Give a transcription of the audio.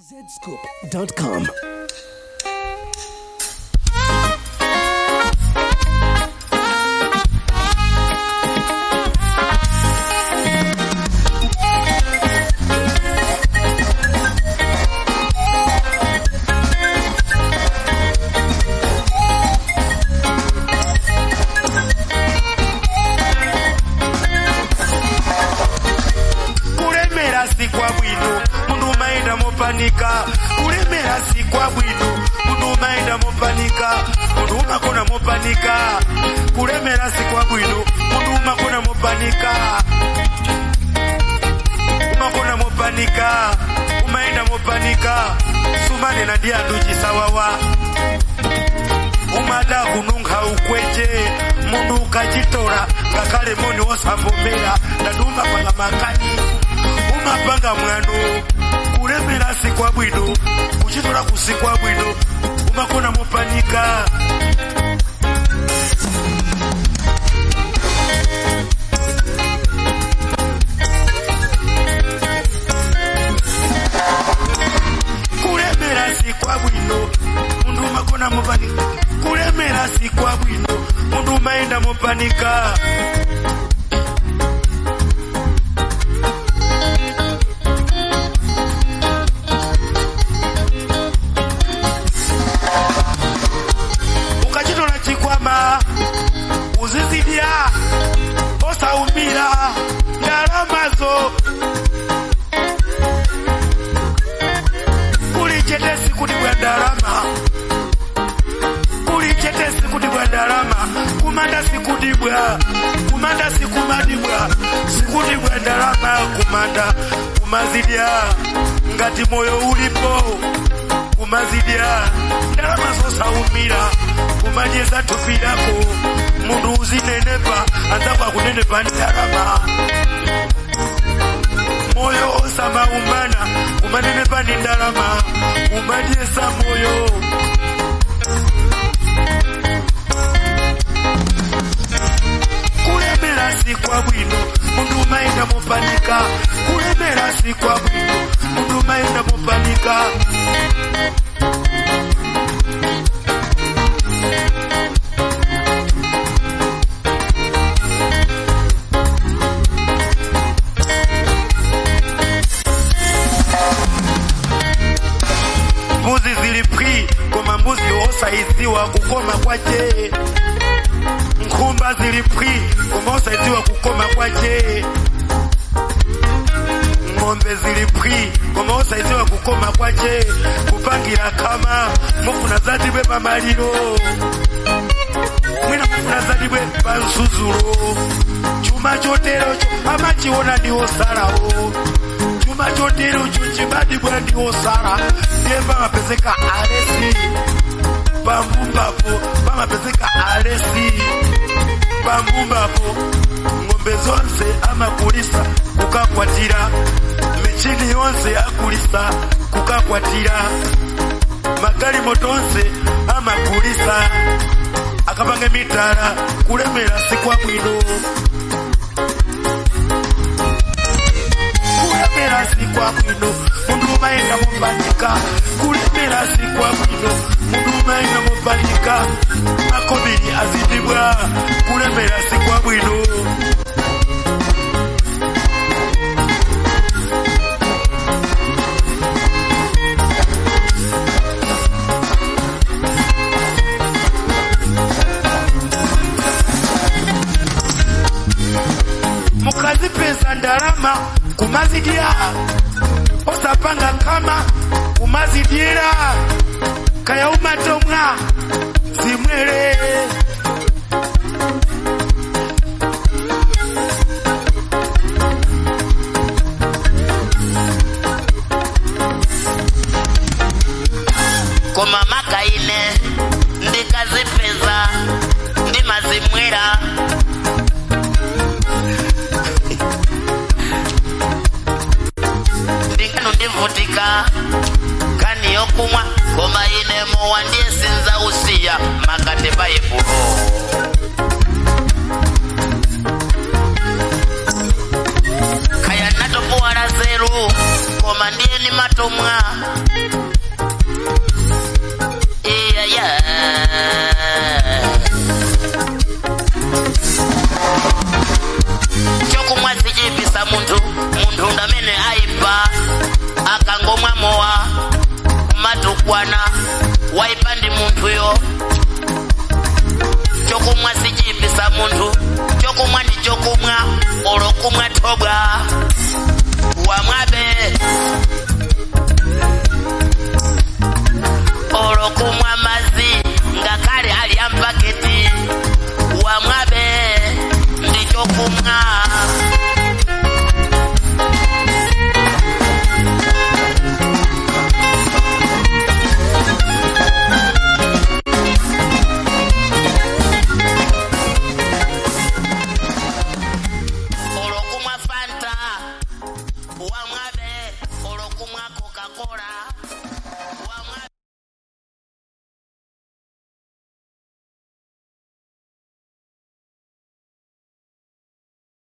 zscoop.com. kulemera si kwa bwino mundu umaenda mopanika kulemera si kwa bwino mundu umaenda mopanika mundu umakona mopanika kulemera si kwa bwino mundu umakona mopanika umakona mopanika umaenda mopanika sumane na diandu chisawawa umada kununga ukweje mundu ukachitora ngakale moni wosambomera ndaduma panga makani umapanga mwano kulemera si kwa bwino kuchitora kusi kwa bwino umakona mopanika kulemera si kwa bwino mundu umakona mopanika kulemera si kwa bwino mundu umaenda mopanika ukachitola chikwama uzizidia osaumira ndalamazo kuli chetesi kuti bwa ndalama kuli chetesi kuti bwa ndalama kumanda sikudibwa kumanda sikumadibwa sikuti bwa ndalama kumanda kumazidya ngati moyo ulipo kumazidya ndalama zosaumira kumanyeza thupi lako mundu uzinenepa anzako akunenepa ndalama moyo osamaumana kumanenepa ni ndalama kumanyeza moyo kulemera si kwa bwino mundu umaenda mopanika kulemera si kwa bwino mundu umaenda mopanika mbuzi zilipwi koma mbuzi osaiziwa kukoma kwache nkhumba zilipwi koma osaiziwa kukoma kwache ng'ombe zilipwi koma osaiziwa kukoma kwache kupangira kama mufuna zadibwe pamaliro mwina mufuna zadibwe pansuzulo chuma choterocho amachiona ndiwosalawo chuma choterocho chibadibwa ndiwosala ndiye pamapezeka alesi pambumbapo pamapezeka alesi pambumbapo ng'ombe zonse amakulisa kukakwatira michini yonse akulisa kukakwatira magalimoto onse amakulisa akapanga mitala kulemera si kwa bwino kulemera si kwa bwino mundu umaenda mopanika kulemera si kwa bwino mundu umaenda mopanika makobiri azidibwa kulemera si kwa bwino mukazipeza ndalama kumazidya osapanga kama kumazidyera kaya umatomwa zimwere koma makaine ndikazipeza ndimazimwera ndingano ndivutika kani yokumwa koma ine mowa ndiye sinza usiya makate baibulo koma ndiye ni matomwa iya ya chokumwa sichipisa munthu munthu ndamene aipa akangomwa mowa kumatukwana waipa ndi munthuyo chokumwa sichipisa munthu chokumwa ndi chokumwa olokumwa thobwa wamwabe olokumwa mazi ngakhale ali ampaketi wamwabe ndi chokumwa olokumwa fanta wamwabe olokumwa coca-cola wamwabe